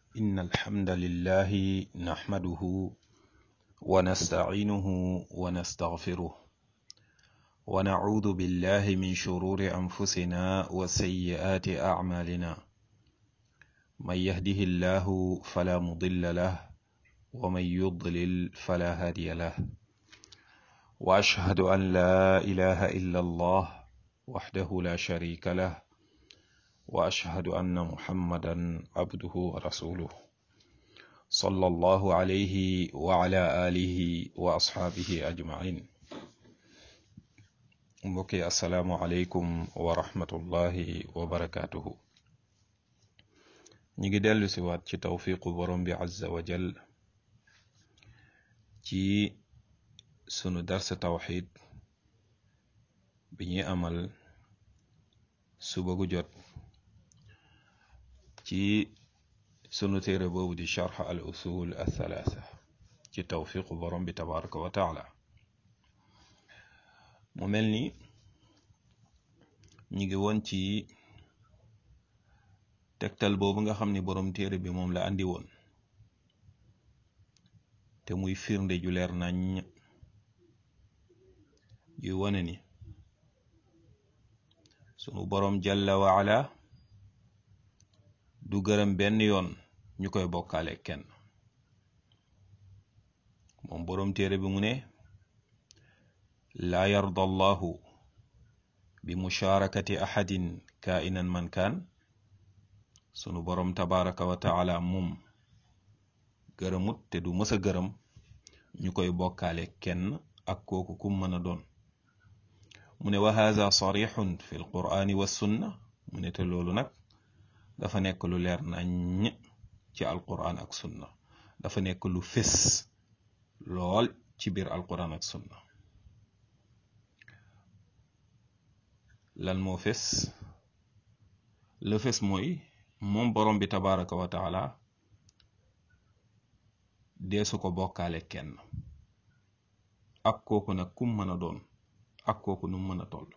إن الحمد لله نحمده ونستعينه ونستغفره ونعوذ بالله من شرور أنفسنا وسيئات أعمالنا من يهده الله فلا مضل له ومن يضلل فلا هادي له وأشهد أن لا إله إلا الله وحده لا شريك له وأشهد أن محمدا عبده ورسوله صلى الله عليه وعلى آله وأصحابه أجمعين mbokki asalaamualeykum wa rahmatullahi wa barakaatuhu ñi ngi dellu si waat ci tawfiqu borom bi azza wa jal ci sunu darsa tawxid bi ñuy amal suba gu jot ci sunu téere boobu di charx al usul al thalaatha ci tawfiqu borom bi tabaraka wa taala mu mel ni ñu ngi woon ci tegtal boobu nga xam ni borom téere bi moom la andi woon te muy firnde ju leer nañ yuy wane ni sunu borom jalla wa ala du gërëm benn yoon ñu koy bokkaale kenn moom borom téere bi mu ne laa yarda allahu bi musharakati ahadin kainan man kaan sunu borom tabaraka wa taala moom gërëmut te du mës a gërëm ñu koy bokkaale kenn ak kooku kum mën a doon mu ne wa haza sarixun fi l qurani wa sunna mu ne te loolu nag dafa nekk lu leer nañ ci alquran ak sunna dafa nekk lu fés lool ci biir alquran ak sunna lan moo fés le fés mooy moom borom bi tabaraka wa taala deesu ko bokkaale kenn ak kooku nag kum mën a doon ak kooku nu mën a toll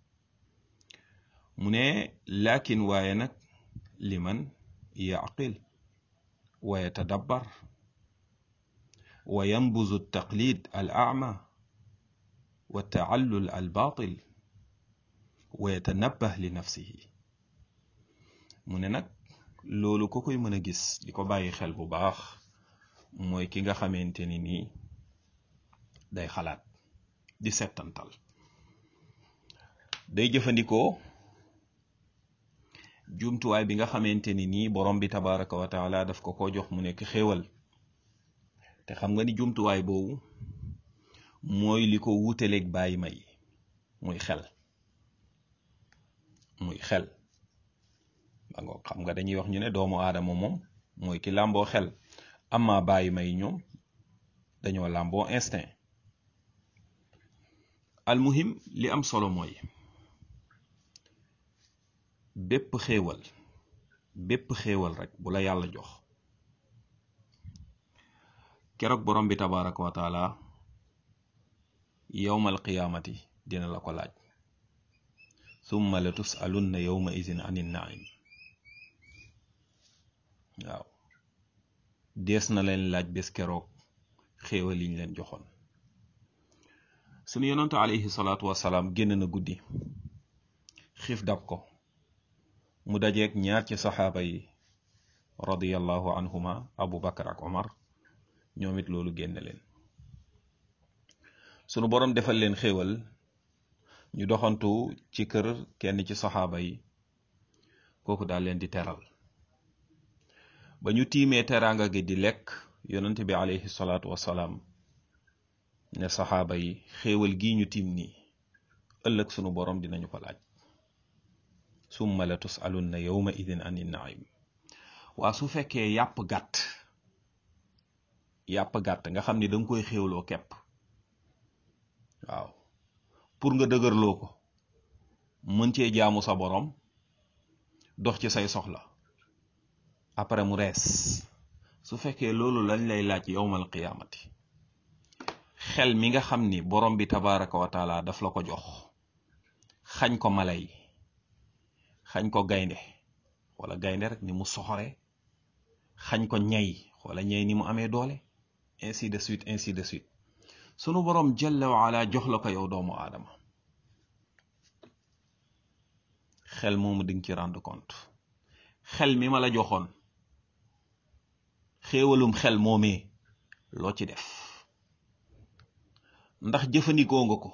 mu ne laakin waaye nag liman yaqil wa yatadabbar wa yanbuzu taqlid al ama wa taallul al batil wa yatanabbah li nafsihi mu ne nag loolu ko koy mën a gis di ko bàyyi xel bu baax mooy ki nga xamante ni nii day xalaat di settantal day jëfandikoo jumtuwaay bi nga xamante ni nii borom bi tabaraka wa taala daf ko ko jox mu nekk xéewal te xam nga ni jumtuwaay boobu mooy li ko wutaleeg bàyyi may muy xel muy xel ba nga xam nga dañuy wax ñu ne doomu aadama moom mooy ki làmboo xel amma bàyyi may ñoom dañoo làmboo instinct almuhim li am solo mooy bépp xéewal bépp xéewal rek bu la yàlla jox keroog borom bi tabaraka wa taala yowmal qiyaamati dina la ko laaj summa la tusalunna yowma izin anin naim waaw dees na leen laaj bés keroog xéewal liñ leen joxoon sunu yonantu alayhi salaatu wasalaam génn na guddi xiif dab ko mu dajeeg ñaar ci saxaaba yi radiyallahu anhuma abu bakar ak omar ñoom it loolu génn leen sunu boroom defal leen xéewal ñu doxantu ci kër kenn ci saxaaba yi kooku daal leen di teral ba ñu tiimee teraanga gi di lekk yonent bi alayhi salaatu wasalaam ne saxaaba yi xéewal gii ñu tiim nii ëllëg sunu boroom dinañu ko laaj summa la tusalunna yawma idin ani naim waa su fekkee yàpp gàtt yàpp gàtt nga xam ni danga koy xéewloo kepp waaw pour nga dëgërloo ko mën cee jaamu sa boroom dox ci say soxla après mu rees su fekkee loolu lañ lay laaj yowmal qiyaamati xel mi nga xam ni borom bi tabaraka wa taala daf la ko jox xañ ko mala yi xañ ko gaynde wala gaynde rek ni mu soxore xañ ko ñay xoola ñay ni mu amee doole ainsi de suite ainsi de suite sunu borom jalla wa ala jox la ko yow doomu aadama xel moomu di nga ci rendre compte xel mi ma la joxoon xéewalum xel moomee loo ci def ndax jëfandikoo nga ko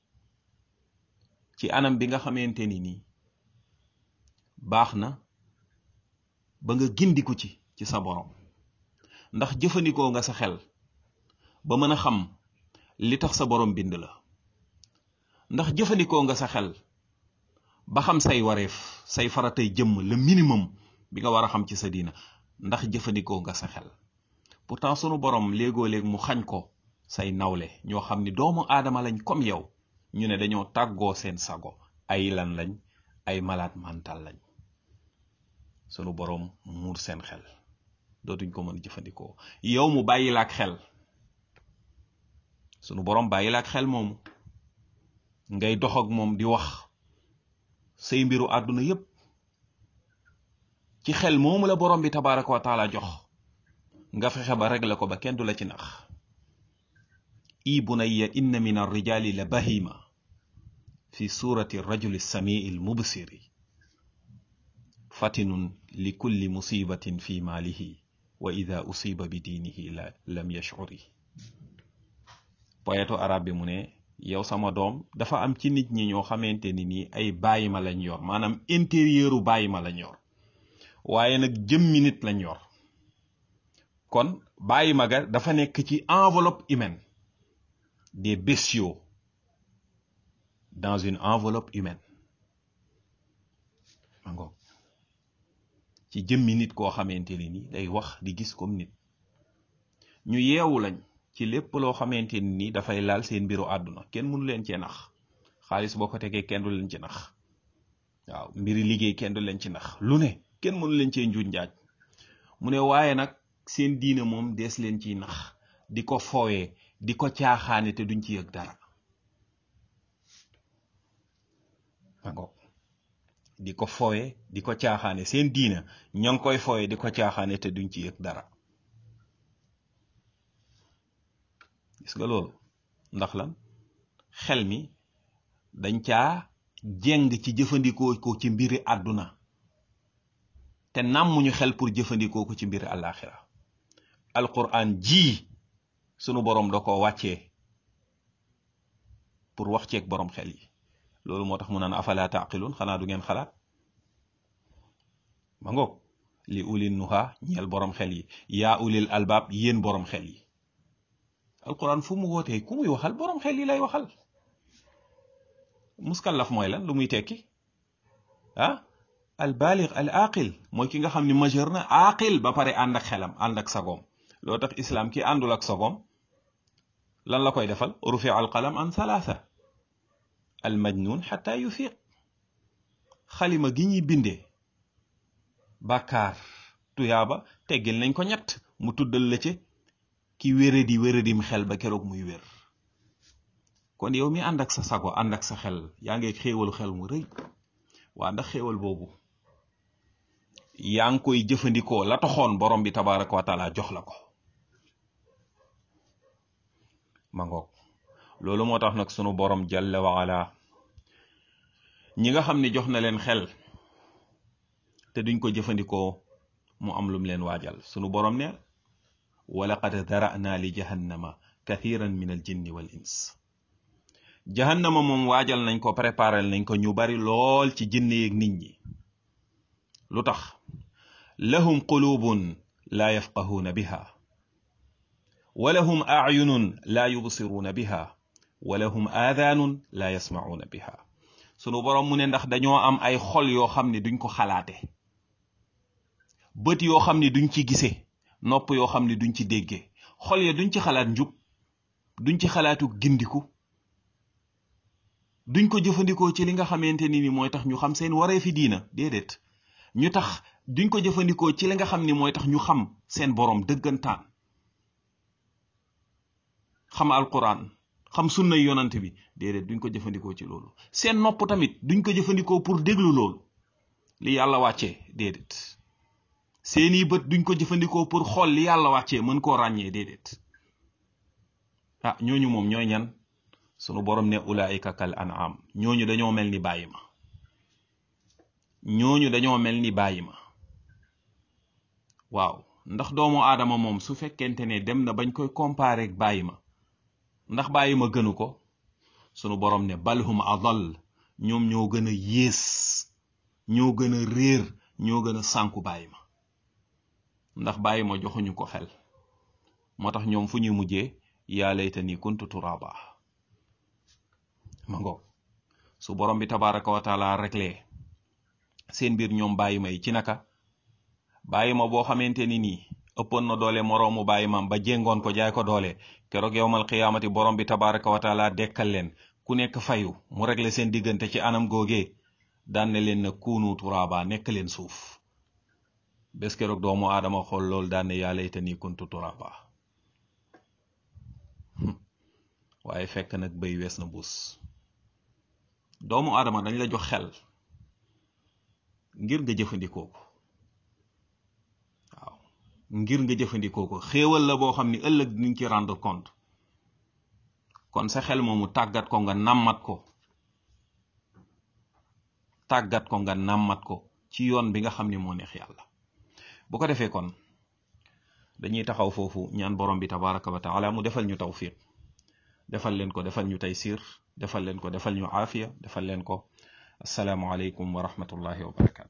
ci anam bi nga xamante ni nii baax na ba nga gindiku ci ci sa borom ndax jëfandikoo nga sa xel ba mën a xam li tax sa borom bind la ndax jëfandikoo nga sa xel ba xam say wareef say faratay jëmm le minimum bi nga war a xam ci sa diina ndax jëfandikoo nga sa xel pourtant sunu borom léegoo léeg mu xañ ko say nawle ñoo xam ni doomu aadama lañ comme yow ñu ne dañoo tàggoo seen sago ay lan lañ ay malade mental lañ sunu borom muur seen xel dootuñ ko mën jëfandikoo yow mu bàyyi la ak xel sunu borom bàyyi la ak xel moomu ngay dox ak moom di wax say mbiru àdduna yépp ci xel moomu la borom bi tabaraka wa taala jox nga fexe ba régler ko ba kenn du la ci nax i bunayya inna min arrijali la bahima fi surati rajuli samii lmubsiri fatinun li kulli musibatin fi maalihi wa ida usiba bi diinihi la lam yashcuri poète arab bi mu ne yow sama doom dafa am ci nit ñi ñoo xamante ni nii ay bàyyi ma lañ yor maanaam intérieuru bàyyi ma lañ yor waaye nag jëmmi nit lañ yor kon bàyyi ma ga dafa nekk ci enveloppe humaine des bestiaux dans une enveloppe humaine ma ngoog ci jëmmi nit koo xamante ni nii day wax di gis comme nit ñu yeewu lañ ci lépp loo xamante ni nii dafay laal seen mbiru àdduna kenn mënu leen cee nax xaalis boo ko tegee kenn du leen ci nax waaw mbiri liggéey kenn du leen ci nax lu ne kenn mënu leen cee njuuj njaaj mu ne waaye nag seen diine moom dees leen ciy nax di ko foowee di ko caaxaane te duñ ci yëg dara d'accord di ko foowee di ko caaxaane seen diine ñoo ngi koy foowee di ko caaxaane te duñ ci yëg dara gis nga loolu ndax lan xel mi dañ caa jeng ci jëfandikoo ko ci mbiri àdduna te nàmmuñu xel pour jëfandikoo ko ci mbiri àllaaxira alquran ji sunu borom da ko wàccee pour wax ceeg borom xel yi loolu moo tax mu naan afala taqilun xanaa du ngeen xalaat ma ngoog li ulil nuha ñeel borom xel yi yaa ulil albaab yéen borom xel yi alquran fu mu wootee ku muy waxal borom xel yi lay waxal muskallaf mooy lan lu muy tekki ah al baligh al aqil mooy ki nga xam ni majeur na aqil ba pare ànd ak xelam ànd ak sagoom loo tax islam ki àndul ak sagoom lan la koy defal rufi al qalam an thalatha al majnun xata yufiq xalima gi ñuy bindee bàkkaar tuyaaba teggil nañ ko ñett mu tuddal la ci ki wéradi wéradim xel ba keroog muy wér kon yow mi ànd ak sa sago ànd ak sa xel yaa ngi xéewalu xel mu rëy waa ndax xéewal boobu yaa ngi koy jëfandikoo la taxoon borom bi tabaraka wa taala jox la ko ma ngoog loolu moo tax nag sunu borom jalla wa ala ñi nga xam ne jox na leen xel te duñ ko jëfandikoo mu am lum leen waajal sunu borom ne walaqad dara'na li jahannama kathiran min al jinni wal ins jahannama moom waajal nañ ko préparel nañ ko ñu bari lool ci jinne yeeg nit ñi lu tax lahum qulubun la yafqahuuna biha wa lahum acyunun la yubsiruuna biha wa lahum aadaanun la yasmacuuna biha sunu boroom mu ne ndax dañoo am ay xol yoo xam ne duñ ko xalaate bët yoo xam ne duñ ci gise nopp yoo xam ne duñ ci dégge xol ya duñ ci xalaat njub duñ ci xalaatu gindiku duñ ko jëfandikoo ci li nga xamante ni ni mooy tax ñu xam seen waree fi diina déedéet ñu tax duñ ko jëfandikoo ci li nga xam ni mooy tax ñu xam seen boroom dëggantaan xam alquran xam sunna yonant bi déedéet duñ ko jëfandikoo ci loolu seen nopp tamit duñ ko jëfandikoo pour déglu loolu li yàlla wàccee déedéet seeni bët duñ ko jëfandikoo pour xool li yàlla wàccee mën koo ràññee déedéet ah ñooñu moom ñooy ñan sunu borom ne ulaika kal an'am ñooñu dañoo mel ni bàyyi ma ñooñu dañoo mel ni bàyyi ma waaw ndax doomu aadama moom su fekkente ne dem na bañ koy comparer ak bàyyi ma ndax bàyyi ma gënu ko sunu borom ne balhum adal ñoom ñoo gën a yées ñoo gën a réer ñoo gën a sànku bàyyi ma ndax bàyyi ma joxuñu ko xel moo tax ñoom fu ñuy mujjee yaa laytani kuntu turaba ma ngoog su borom bi tabaraka wa taala réglé seen biir ñoom bàyyi ma yi ci naka bàyyi ma boo xamante ni nii ëppoon na doole moroomu bàyyi maam ba jéngoon ko jaay ko doole keroog yowmal qiyaamati borom bi tabaraka wa taala dekkal leen ku nekk fayu mu réglé seen diggante ci anam googee daan ne leen na kuunu turaba nekk leen suuf bés keroog doomu aadama xool loolu daan ne yaa laytani kuntu turaba waaye fekk nag béy wees na buus doomu aadama dañ la jox xel ngir nga jëfandikoo ko waaw ngir nga jëfandikoo ko xéewal la boo xam ni ëllëg niñ ci rendre compte kon sa xel moomu tàggat ko nga nàmmat ko tàggat ko nga nàmmat ko ci yoon bi nga xam ni moo neex yàlla bu ko defee kon dañuy taxaw foofu ñaan borom bi tabaraka wa taala mu defal ñu tawfiq defal leen ko defal ñu taysir defal leen ko defal ñu aafiya defal leen ko asalaamu aleykum wa rahmatullahi wa barakatu